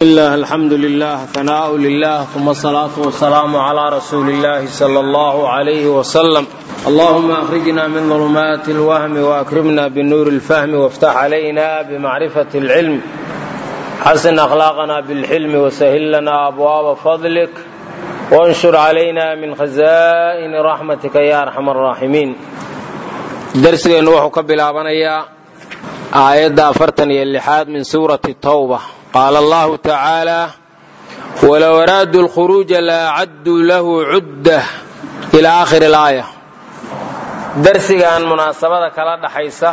الله الحمد لله ثناء لله ثم الصلاة والسلام على رسول الله صلى الله عليه وسلم اللهم أخرجنا من ظلمات الوهم وأكرمنا بنور الفهم وافتح علينا بمعرفة العلم حسن أخلاقنا بالحلم وسهل لنا أبواب فضلك وانشر علينا من خزائن رحمتك يا أرحم الراحمين درسنا وحو كبلابنيا آية أفرتن اللحاد من سورة التوبة قال الله تعالى ولو أرادوا الخروج لأعدوا له عدة إلى آخر الآية darsigan munaasabada kala dhaxaysa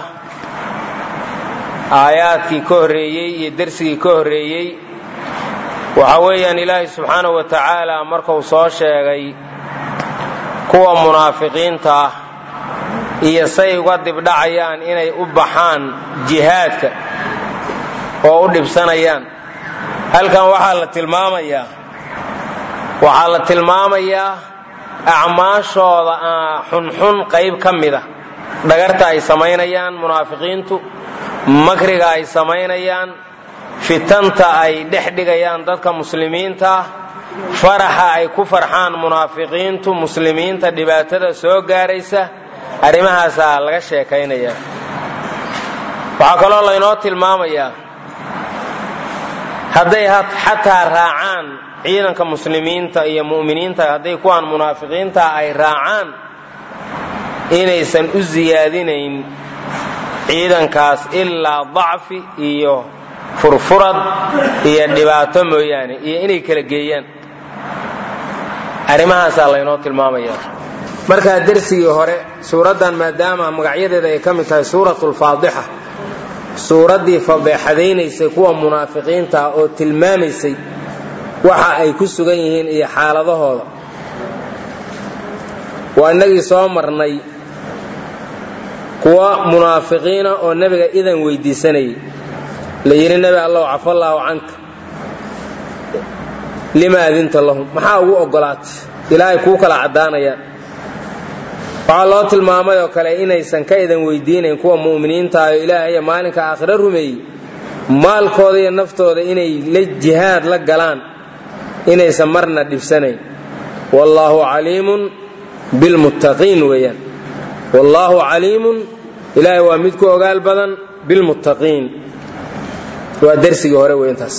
aayaadkii ka horreeyey iyo dersigii ka horreeyey waxa weeyaan ilaahay subxaanahu wa tacaala markuu soo sheegay kuwa munaafiqiinta ah iyo say uga dibdhacayaan inay u baxaan jihaadka oo u dhibsanayaan halkan waxaa la tilmaamayaa waxaa la tilmaamayaa acmaashooda xunxun qayb ka mida dhagarta ay samaynayaan munaafiqiintu makriga ay samaynayaan fitanta ay dhex dhigayaan dadka muslimiinta faraxa ay ku farxaan munaafiqiintu muslimiinta dhibaatada soo gaaraysa arrimahaasaa laga sheekaynaya waxaa kaloo laynoo tilmaamayaa hadday xataa raacaan ciidanka muslimiinta iyo mu'miniinta hadday kuwaan munaafiqiinta ay raacaan inaysan u siyaadinayn ciidankaas ilaa dacfi iyo furfurad iyo dhibaato mooyaane iyo inay kala geeyaan arrimahaasaa laynoo tilmaamaya markaa dersigii hore suuraddan maadaama magacyadeeda ay ka mid tahay suuratulfaadixa suuraddii fadeexadaynaysay kuwa munaafiqiinta oo tilmaamaysay waxa ay ku sugan yihiin iyo xaaladahooda waa innagii soo marnay kuwa munaafiqiina oo nebiga idan weydiisanayay la yidhi nebi allow cafallaahu canka lima adinta lahum maxaa ugu oggolaatay ilaahay kuu kala caddaanayaan waxaa loo tilmaamay oo kale inaysan ka idan weydiinayn kuwa mu'miniinta ah oo ilaahaya maalinka aakhiro rumeeyey maalkooda iyo naftooda inay la jihaad la galaan inaysan marna dhibsanayn wallaahu caliimun bilmuttaqiin weeyaan wallaahu caliimun ilaahay waa mid ku ogaal badan bilmuttaqiin waa dersigii hore wey intaas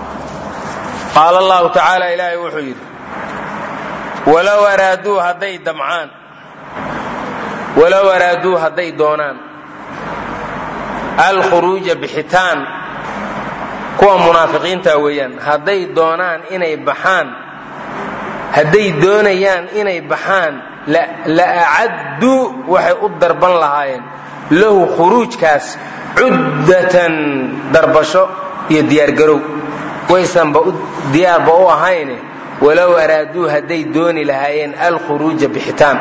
qaala allahu tacaala ilaahay wuxuu yidhi walow araaduu hadday damcaan walow araaduu hadday doonaan alkhuruuja bixitaan kuwa munaafiqiinta weeyaan hadday doonaan inay baxaan hadday doonayaan inay baxaan la acadduu waxay u darban lahaayeen lahu khuruujkaas cuddatan darbasho iyo diyaargarow waysanba diyaarba u ahayne walow araaduu hadday dooni lahaayeen alkhuruuja bixitaan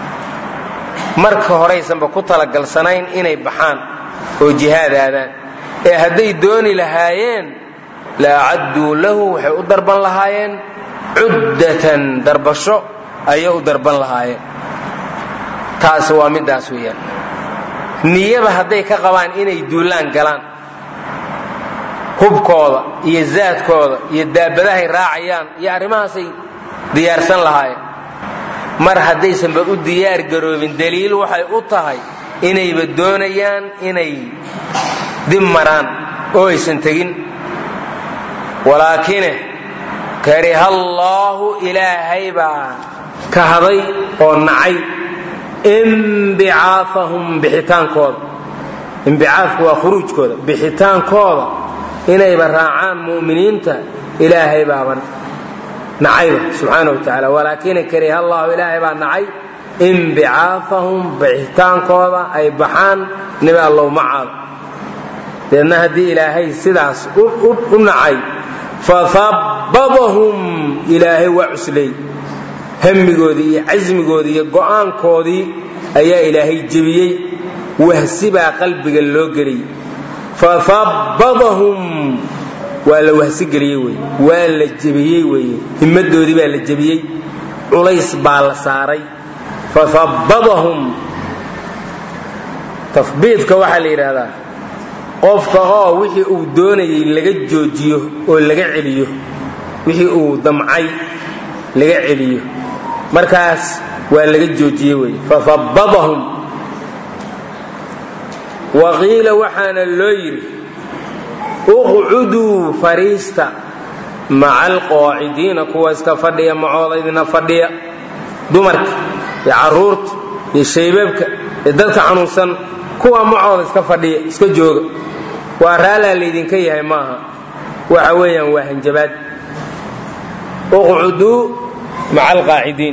marka horaysanba ku talagalsanayn inay baxaan oo jihaad aadaan ee hadday dooni lahaayeen la acadduu lahu waxay u darban lahaayeen cuddatan darbasho ayay u darban lahaayeen taasi waa middaas weeyaan niyaba hadday ka qabaan inay duulaan galaan hubkooda iyo zaadkooda iyo daabadahay raacayaan iyo arrimahaasay diyaarsan lahaayeen mar haddaysanba u diyaar garoobin daliil waxay u tahay inayba doonayaan inay dib maraan oo aysan tegin walaakine karihallaahu ilaahay baa kahday oo nacay imbicaafahum bixitaankooda imbicaafku waa khuruujkooda bixitaankooda inayba raacaan mu'miniinta ilaahay baaban nacayba subxaana wa tacaala walaakina karihallaahu ilaahay baa nacay imbicaafahum bixitaankooda ay baxaan nebi allow macaada deedna haddii ilaahay sidaas u nacay fahabbadahum ilaahay waa cuslay hamigoodii iyo casmigoodii iyo go'aankoodii ayaa ilaahay jebiyey wahsi baa qalbiga loo geliyey fahabbadahum waa la wahsigeliyey wey waa la jebiyey weye himmadoodii baa la jebiyey culays baa la saaray fahabbadahum tafbiidka waxaa la yidhaahdaa qofka oo wixii uu doonayay laga joojiyo oo laga celiyo wixii uu damcay laga celiyo markaas waa laga joojiye wey fafabbadahum wa qiila waxaana loo yidhi uqcuduu fariista maca alqaacidiina kuwa iska fadhiya macooda idina fadhiya dumarka iyo caruurta iyo shaybabka iyo dadka xanuunsan kuwa macooda iska fadhiya iska jooga waa raallaa laydinka yahay maaha waxa weeyaan waa hanjabaad uqcuduu maca alqaacidiin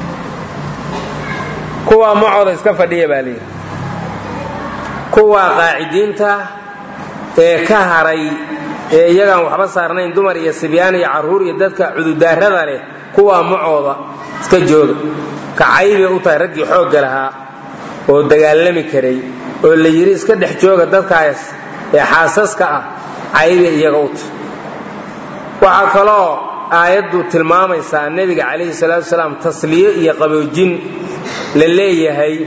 kuwa macooda iska fadhiya baa layidhi kuwa qaacidiinta ee ka haray ee iyagaan waxba saarnayn dumar iyo sibyaan iyo carruur iyo dadka cududaarada leh kuwaa macooda iska jooga kacaybay u tahay raggii xoogga lahaa oo dagaalami karay oo la yidhi iska dhex jooga dadkaas ee xaasaska ah caybay iyaga u tahay waxaa kaloo aayaddu tilmaamaysaa nebiga calayhi salaatu wasalaam tasliyo iyo qaboojin la leeyahay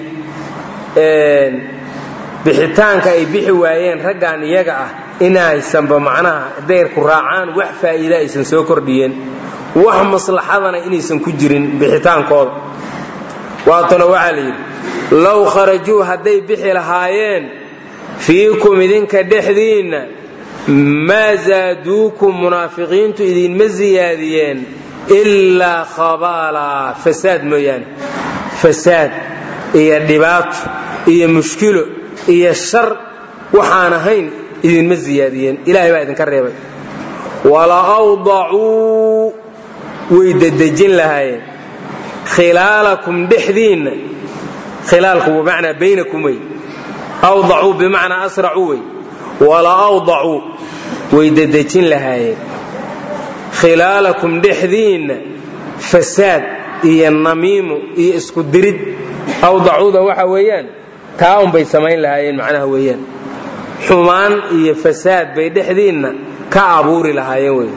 bixitaanka ay bixi waayeen raggan iyaga ah inaysanba macnaha dayrku raacaan wax faa'iida aysan soo kordhiyeen wax maslaxadana inaysan ku jirin bixitaankooda waatana waxaa la yidhi low kharajuu hadday bixi lahaayeen fiikum idinka dhexdiinna maa zaaduukum munaafiqiintu idinma siyaadiyeen ilaa khabaalaa fasaad mooyaane fasaad iyo dhibaato iyo mushkilo iyo shar waxaan ahayn idinma siyaadiyeen ilahay baa idinka reebay wala awdacuu way dedejin lahaayeen khilaalakum dhexdiinna khilaalku bimacnaa baynakum wey awdacuu bimacnaa asracuu wey wala awdacuu way dedejin lahaayeen khilaalakum dhexdiinna fasaad iyo namiimo iyo isku dirid awdacuuda waxa weeyaan taa unbay samayn lahaayeen macnaha weeyaan xumaan iyo fasaad bay dhexdiinna ka abuuri lahaayeen wey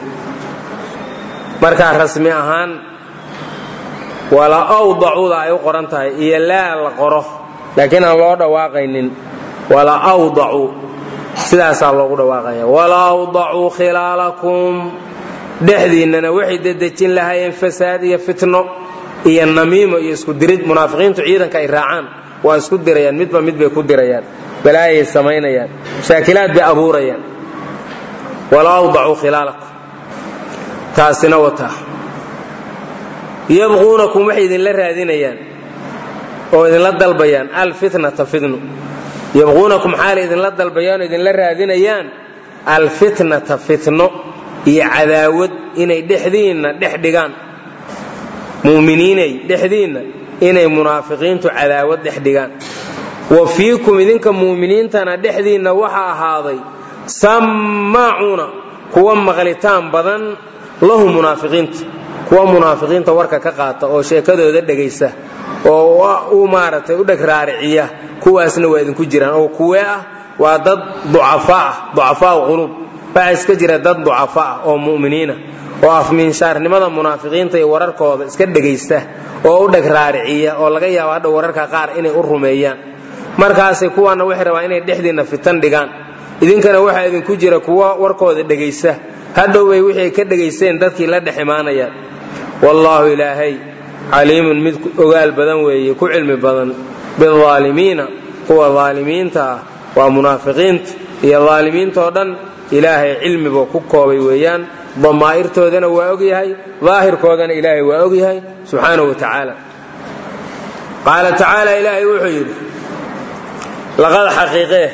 markaa rasmi ahaan wala awdacuuda ay u qoran tahay iyo laa la qoro laakiin aan loo dhawaaqaynin wala awdacuu sidaasaa loogu dhawaaqaya wala awdacuu khilaalakum dhexdiinnana waxay dedejin lahaayeen fasaad iyo fitno iyo namiimo iyo isku dirid munaafiqiintu ciidanka ay raacaan waa isku dirayaan midba mid bay ku dirayaan balaayay samaynayaan shaakilaad bay abuurayaan wala awdacuu khilaalakum taasina wataa yabquunakum waxay idinla raadinayaan oo idinla dalbayaan alfitnata fitnu yabquunakum xaalay idinla dalbayaan oo idinla raadinayaan alfitnata fitno iyo cadaawad inay dhexdiinna dhex dhigaan mu'miniinay dhexdiinna inay munaafiqiintu cadaawad dhex dhigaan wa fiikum idinka mu'miniintana dhexdiinna waxaa ahaaday sammaacuuna kuwa maqlitaan badan lahu munaafiqiinta kuwa munaafiqiinta warka ka qaata oo sheekadooda dhegaysa oo u maaragtay u dheg raariciya kuwaasna waa idinku jiraan oo kuwee ah waa dad ducafaa ah ducafaau quluub waxaa iska jira dad ducafa ah oo mu'miniina oo afmiinshaarnimada munaafiqiinta iyo wararkooda iska dhegaysta oo u dheg raariciya oo laga yaabo hadha wararka qaar inay u rumeeyaan markaasay kuwaana waxay rabaan inay dhexdiinna fitan dhigaan idinkana waxaa idinku jira kuwa warkooda dhegaysta hadhowbay wixii ay ka dhegaysteen dadkii la dhex imaanayaan wallaahu ilaahay caliimun mid ogaal badan weeye ku cilmi badan biaalimiina kuwa aalimiinta ah waa munaafiqiinta iyo aalimiintoo dhan ilaahay cilmibuu ku koobay weeyaan damaa'irtoodana waa ogyahay daahirkoodana ilaahay waa ogyahay subxaanahu wa tacaala qaala tacaala ilaahay wuxuu yidhi laqad xaqiiqee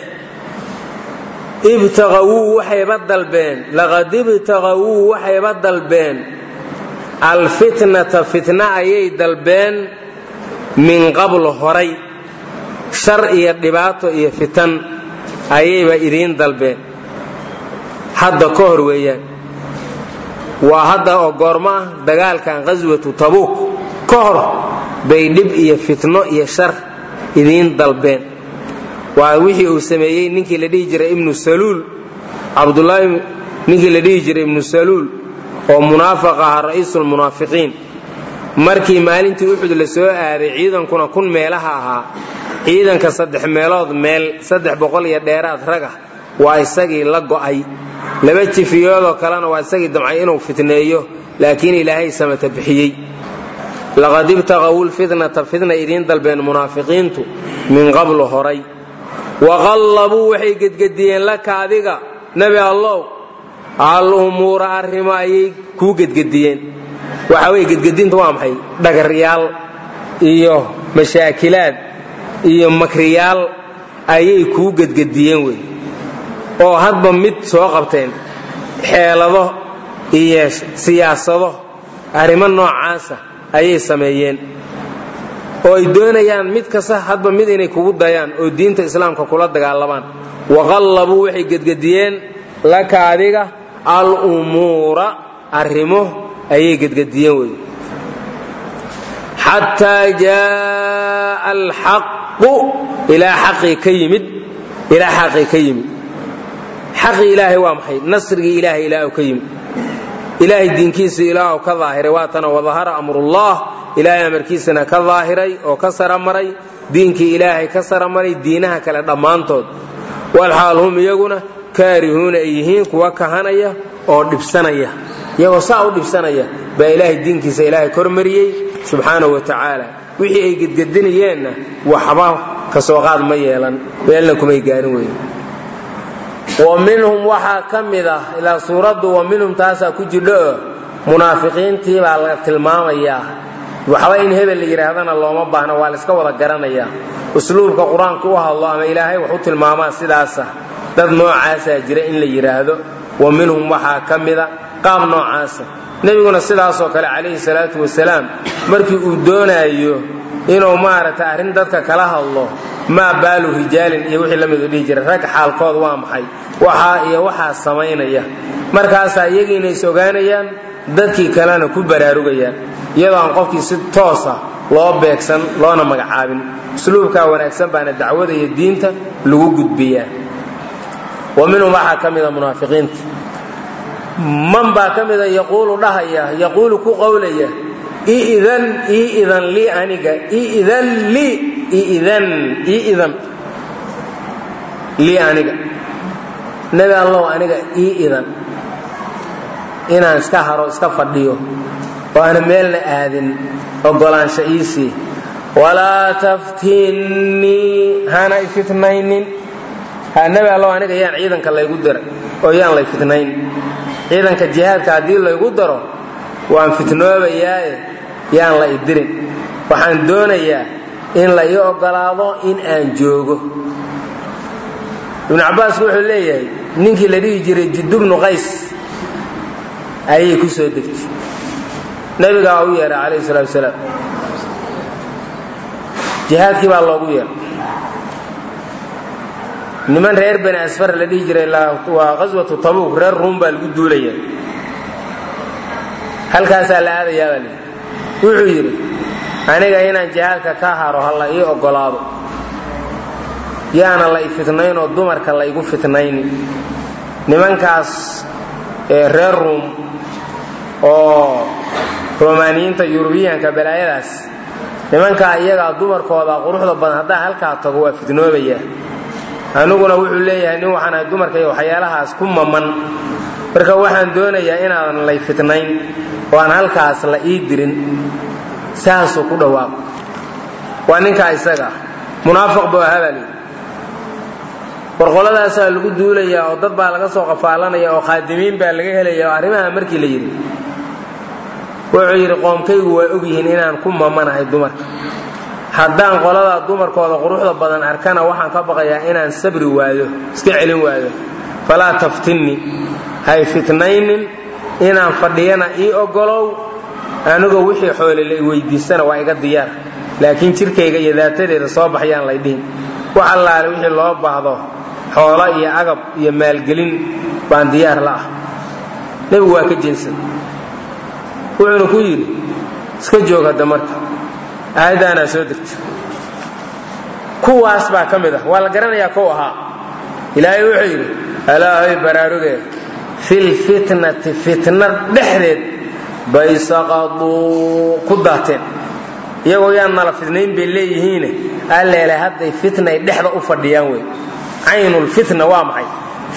ibtaqawuu waxayba dalbeen laqad ibtaqawuu waxayba dalbeen alfitnata fitna ayay dalbeen min qabl horay shar iyo dhibaato iyo fitan ayayba idiin dalbeen hadda ka hor weeyaan waa hadda oo goormo ah dagaalkan qaswatu tabuuk ka hor bay dhib iyo fitno iyo shar idiin dalbeen waa wixii uu sameeyey ninkii la dhihi jiray ibnu saluul cabdulaahi ninkii la dhihi jiray ibnu saluul oo munaafiq ahaa ra'iisulmunaafiqiin markii maalintii uxud la soo aaday ciidankuna kun meelaha ahaa ciidanka saddex meelood meel saddex boqol iyo dheeraad ragah waa isagii la go'ay laba jifiyoodoo kalena waa isagii damcay inuu fitneeyo laakiin ilaahay samata bixiyey laqad ibtaqaw lfitnata fitna idiin dalbeen munaafiqiintu min qablu horay waqallabuu waxay gedgediyeen laka adiga nebi allow al umuura arrimo ayay kuu gedgediyeen waxa weye gedgedinta waa maxay dhagaryaal iyo mashaakilaad iyo makriyaal ayay kuu gedgediyeen wey oo hadba mid soo qabteen xeelado iyo siyaasado arrimo noocaasa ayay sameeyeen oo ay doonayaan mid kasta hadba mid inay kugu dayaan oo diinta islaamka kula dagaalamaan waqallabuu waxay gedgediyeen laka adiga al umuura arrimo ayay gedgediyeen wey xataa jaaa alxaqu ilaa xaqii ka yimid ilaa xaqii ka yimid xaqii ilaahay waa maxay nasrigii ilaahay ilaah ka yimid ilaahay diinkiisa ilaah ka daahiray waatana wadahara amrullah ilaahay amarkiisana ka daahiray oo ka saramaray diinkii ilaahay ka saramaray diinaha kale dhammaantood walxaal hum iyaguna kaarihuuna ay yihiin kuwa kahanaya oo dhibsanaya iyagoo saa u dhibsanaya baa ilaahay diinkiisa ilaahay kormariyey subxaanahu wa tacaala wixii ay gedgedinayeenna waxba ka soo qaad ma yeelan meelna kumay gaarin weyn wa minhum waxaa ka mid ah ilaa suuraddu wa minhum taasaa ku jidho munaafiqiintii baa laga tilmaamayaa waxba in hebel la yidhaahdana looma baahna waa la iska wada garanayaa usluubka qur-aanku u hadlo ama ilaahay wax u tilmaamaa sidaasa dad noocaasaa jira in la yidhaahdo wa minhum waxaa ka mida qaab noocaasa nebiguna sidaasoo kale calayhi salaatu wasalaam markii uu doonaayo inuu maaragtay arrin dadka kala hadlo maa baalu rijaalin iyo wixii la midu dhihi jiray rag xaalkood waa maxay waxaa iyo waxaa samaynaya markaasaa iyagiina is ogaanayaan dadkii kalena ku baraarugayaan iyadoo aan qofkii si toosa loo beegsan loona magacaabin usluubkaa wanaagsan baana dacwada iyo diinta lagu gudbiyaa wa minhum waxaa ka mida munaafiqiinta man baa ka mida yaquulu dhahaya yaquulu ku qowlaya idan iidan lii aniga idan lii idan iidan lii aniga nebi allow aniga ii idan inaan iska haro iska fadhiyo oo aana meelna aadin ogolaansha iisii walaa taftinnii hana ifitnaynin ha nebi allow aniga yaan ciidanka laygu diray oo yaan lay fitnayn ciidanka jihaadka haddii laygu daro waan fitnoobayaae yaan la idirin waxaan doonayaa in la ii ogolaado in aan joogo ibnu cabbaasku wuxuu leeyahay ninkii la dhihi jiray jidubnu qays ayay ku soo degtay nebigaa u yeehay calayhi salaatu wasalaam jihaadkii baa loogu yeehay niman reer bani asfar la dhihi jiray waa qaswatu tabuuk reer ruum baa lagu duulaya halkaasaa la aadayaa baa lii wuxuu yidhi aniga inaan jihaadka ka haro ha la ii ogolaado yaana la i fitnayn oo dumarka la igu fitnayni nimankaas reer ruum oo romaaniyiinta yurubiyaanka balaayadaas nimankaa iyagaa dumarkooda quruxda badan haddaan halkaa tago waa fitnoobayaa aniguna wuxuu leeyahay nin waxaan ahay dumarka iyo waxyaalahaas ku maman marka waxaan doonayaa inaadan lay fitnayn oo aan halkaas la ii dirin saasuu ku dhawaaqo waa ninkaa isaga ah munaafiq buu ahaa baa lihi warqoladaasaa lagu duulayaa oo dad baa laga soo qafaalanaya oo khaadimiin baa laga helaya oo arrimaha markii la yidhi wuxuu yidhi qoomkaygu waa ogyihiin inaan ku mamanahay dumarka haddaan qoladaa dumarkooda quruxda badan arkana waxaan ka baqayaa inaan sabri waayo iska celin waayo falaa taftinni hay fitnaynin inaan fadhiyana ii ogolow anigoo wixii xoole la weydiistana waa iga diyaar laakiin jirkayga iyo daatadeeda soo baxyaan lay dhihin wax allaale wixii loo baahdo xoolo iyo agab iyo maalgelin baan diyaar la ah nebigu waa ka jeensan wuxuuna ku yidhi iska joog hadda marka aayaddaanaa soo degta kuwaas baa ka mid ah waa la garanayaa kow ahaa ilaahay wuxuu yidhi alaahay baraaruge filfitnati fitna dhexdeed bay saqaduu ku daateen iyagoo yaan nala fitnayn bay leeyihiine alleele hadday fitnay dhexda u fadhiyaan wey caynulfitna waa maxay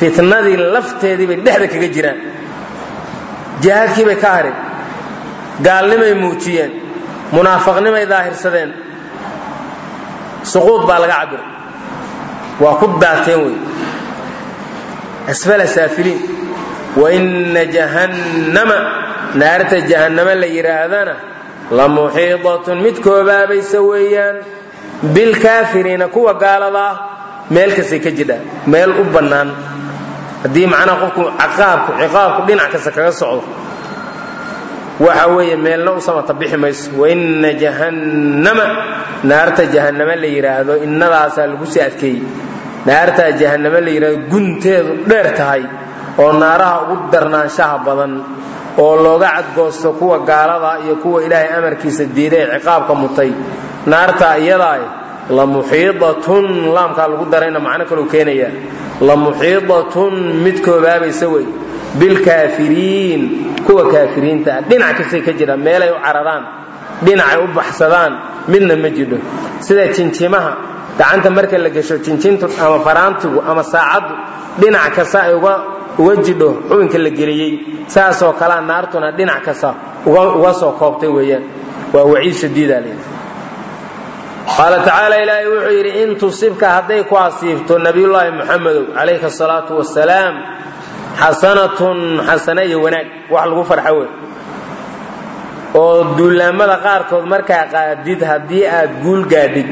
fitnadii lafteedii bay dhexda kaga jiraan jihaadkii bay ka hareen gaalnimay muujiyeen munaafaqnimay daahirsadeen suquud baa laga cabiray waa ku daateen wey asfala saafiliin waina jahannama naarta jahannama la yidhaahdana la muxiidatun mid koobaabaysa weeyaan bilkaafiriina kuwa gaalada ah meel kastay ka jidhaa meel u bannaan haddii macnaha qofku ciqaabku ciqaabku dhinac kasta kaga socdo waxa weeye meelna u samata bixi mayso waina jahannama naarta jahannama la yidhaahdo innadaasaa lagu sii adkeeyey naartaa jahannama la yidhahdo gunteedu dheer tahay oo naaraha ugu darnaanshaha badan oo looga cadgoosto kuwa gaalada iyo kuwa ilaahay amarkiisa diiday ee ciqaabka mutay naartaa iyadaa la muxiidatun laamkaa lagu darayna macno kalou keenaya la muxiidatun mid koobaabaysa wey bilkaafiriin kuwa kaafiriinta ah dhinac kastay ka jiraan meelay u cararaan dhinacay u baxsadaan midna ma jidho sida jinjimaha gacanta marka la gesho jinjintu ama faraantigu ama saacaddu dhinac kasta ay uga jidho xubinka la geliyey saasoo kalea naartuna dhinac kasta uga soo koobtay weeyaan waa waciid shadiida leeyahay qaala tacaala ilaahay wuxuu yidhi in tusibka hadday ku asiibto nabiyullaahi muxamedow calayhi asalaatu wasalaam xasanatun xasane iyo wanaag wax lagu farxo wey oo duulaamada qaarkood markaa qaadid haddii aad guul gaadhid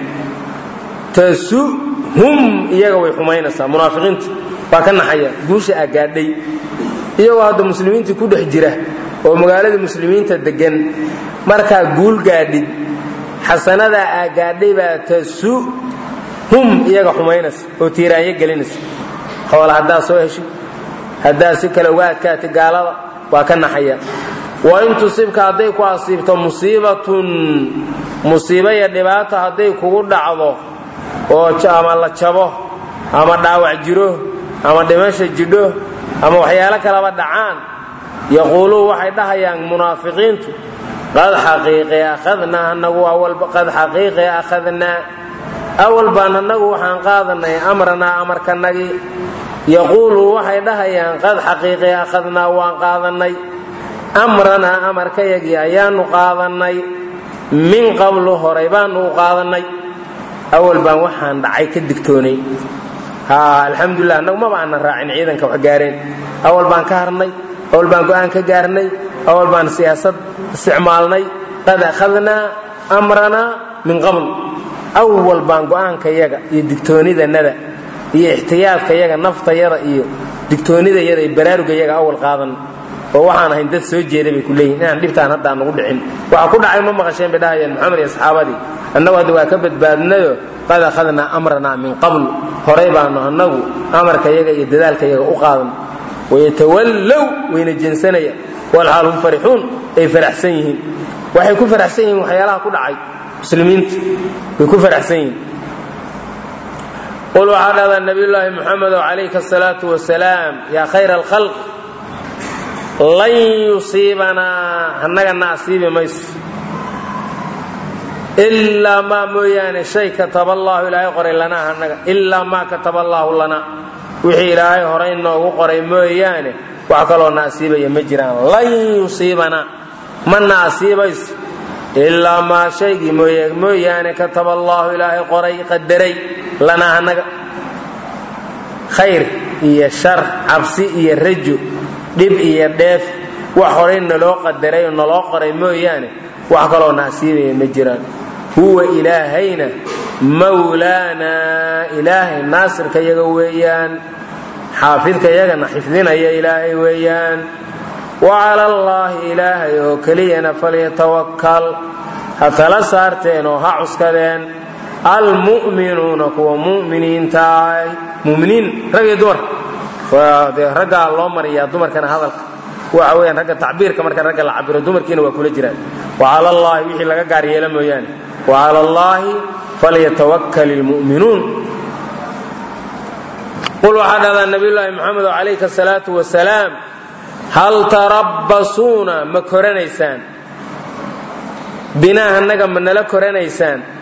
tasuhum iyaga way xumaynaysaa munaafiqiinta waa ka naxaya guusha aa gaadhay iyagoo hadda muslimiintii ku dhex jira oo magaalada muslimiinta degan markaa guul gaadhid xasanadaa aa gaadhay baa tasuhum iyaga xumaynaysa oo tiiraanyo gelinaysa xoola haddaa soo heshid haddaa si kale uga adkaatay gaalada waa ka naxaya wa in tusibka hadday ku asiibto musiibatun musiibo iyo dhibaato hadday kugu dhacdo oo ama la jabo ama dhaawac jiro ama dhimasha jidho ama waxyaalo kalaba dhacaan yaquuluun waxay dhahayaan munaafiqiintu qad xaqiiqe akhadnaa anagu qad xaqiiqe akhadnaa awal baan annagu waxaan qaadanay amranaa amarkanagii yaquulu waxay dhahayaan qad xaqiiqe akhadnaa waan qaadannay amranaa amarkayagii ayaanu qaadannay min qablu horay baanu u qaadannay awal baan waxaan dhacay ka digtoonay alxamdulilah annagu maba aanan raacin ciidanka wax gaareen awal baan ka harnay awal baan go'aan ka gaarnay awal baan siyaasad isticmaalnay qad akhadnaa amranaa min qabl awal baan go'aankayaga iyo digtoonidanada iyo ixtiyaadkayaga naftayada iyo digtoonidayada iyo baraarugayaga awal qaadan oo waxaan ahayn dad soo jeeda bay ku leeyihin inaan dhibtaan haddaan nagu dhicin waxa ku dhacay ma maqasheen bay dhahayeen maxamed iyo asxaabadii annagu hadda waa ka badbaadnayo qad akhadnaa amranaa min qabl horay baanu annagu amarkayaga iyo dadaalkayaga u qaadan wayatawallow wayna jensanayaan walxaal hum farixuun ay faraxsan yihiin waxay ku faraxsan yihiin waxyaalaha ku dhacay muslimiinta way ku faraxsan yihiin qul waxaa dhahdaa nabiyullaahi muxamedow calayka asalaatu wasalaam yaa khayra alkhalq lan yusiibanaa annagana asiibi mayso ilaa maa mooyaane shay kataba allaahu ilaahay qoray lanaa annaga ilaa maa kataba allaahu lana wixii ilaahay horay noogu qoray mooyaane wax kaloo na asiibaya ma jiraan lan yusiibanaa ma na asiibayso ilaa maa shaygii mooyaane kataba allaahu ilaahay qoray qadaray lanaa annaga khayr iyo shar cabsi iyo rajo dhib iyo dheef wax horay naloo qadaray oo naloo qoray mooyaane wax kaloo na asiibaya ma jiraan huwa ilaahayna mawlaanaa ilaahay naasirka yaga weeyaan xaafidka yagana xifdinaya ilaahay weeyaan wa cala allaahi ilaahay oo keliyana falyatawakal ha tala saarteen oo ha cuskadeen almu'minuuna kuwa mu'miniinta ah muminiin rag iyo dumar dee raggaa loo mariyaa dumarkana hadalka waxa weyaan ragga tacbiirka marka ragga la cabiro dumarkiina waa kula jiraan wa cala allaahi wixii laga gaar yeela mooyaane wa cala allaahi falyatawakkal ilmu'minuun qul waxaa dhahdaa nabiyullaahi moxamed calayka asalaatu wasalaam hal tarabbasuuna ma koranaysaan binaa annaga ma nala koranaysaan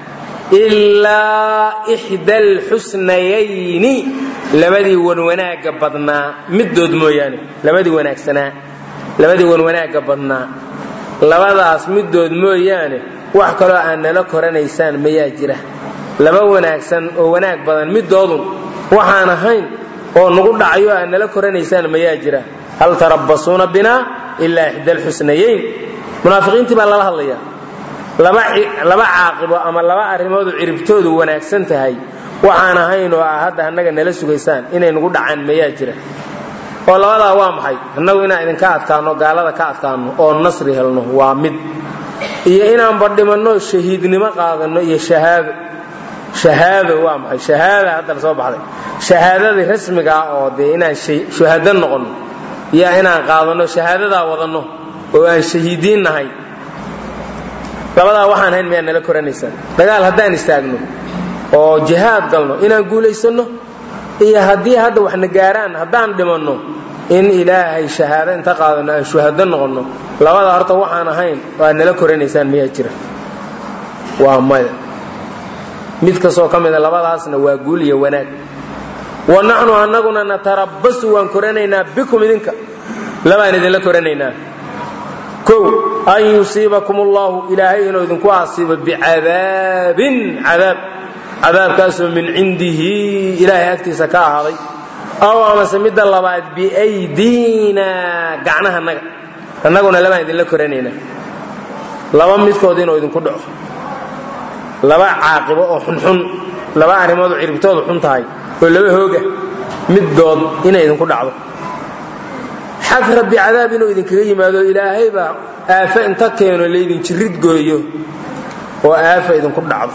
ilaa ixda alxusnayayni labadii wanwanaagga badnaa middood mooyaane labadii wanaagsanaa labadii wanwanaagga badnaa labadaas middood mooyaane wax kaloo aad nala koranaysaan mayaa jira laba wanaagsan oo wanaag badan middoodun waxaan ahayn oo nagu dhacayo aad nala koranaysaan mayaa jira hal tarabbasuuna binaa ilaa ixda alxusnayayn munaafiqiintii baa lala hadlayaa laba caaqibo ama laba arrimoodu ciribtoodu wanaagsan tahay waxaan ahayn oo ah hadda annaga nala sugaysaan inay nagu dhacaan mayaa jira oo labadaa waa maxay annagu inaan idinka adkaanno gaalada ka adkaanno oo nasri helno waa mid iyo inaanba dhimanno shahiidnimo qaadanno iyo shahaado shahaado waa maxay shahaada hadda la soo baxday shahaadadii rasmiga ah oo dee inaan shuhado noqonno iyo inaan qaadanno shahaadadaa wadanno oo aan shahiidiin nahay labadaa waxaan hayn miyaa nala koranaysaan dagaal haddaan istaagno oo jihaad galno inaan guulaysanno iyo haddii hadda waxna gaaraan haddaan dhimanno in ilaahay shahaado inta qaadano aan shuhado noqonno labada horta waxaan ahayn oo aad nala koranaysaan miyaa jira waa maya mid kastoo ka mida labadaasna waa guul iyo wanaag wa naxnu annaguna natarabbasu waan koranaynaa bikum idinka labaan idinla koranaynaa kow an yusiibakum allahu ilaahay inuu idinku asiibo bicadaabin cadaab cadaabkaasoo min cindihi ilaahay agtiisa ka ahaaday aw amase midda labaad biaydiina gacnaha naga annaguna labaan idinla koranaynaa laba midkood inuu idinku dhaco laba caaqibo oo xunxun laba arrimood oo ciribtoodu xun tahay oo laba hooga middood inay idinku dhacdo xag rabbi cadaab inuu idinkaga yimaado ilaahay baa aafo inta keeno laydin jirid gooyo oo aafa idinku dhacdo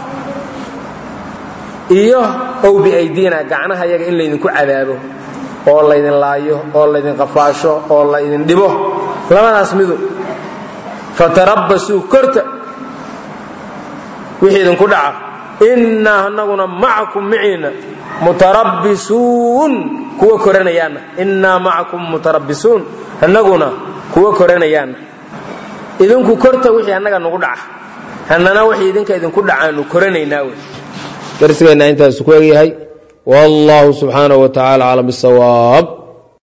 iyo ow biaydiina gacnaha yaga in laydinku cadaabo oo laydin laayo oo laydin qafaasho oo laydin dhibo labadaas midu fatarabbasuu korta wixii idinku dhaca innaa anaguna macakum maciina mutarabbisuun kuwa koranayaana innaa macakum mutarabbisuun annaguna kuwa koranayaana idinku korta wixii annaga nagu dhaca hannana wixii idinka idinku dhacaanu koranaynaa wey darsigeenna intaasu ku egyahay wallahu subxaanahu wa tacaala aclam bisawaab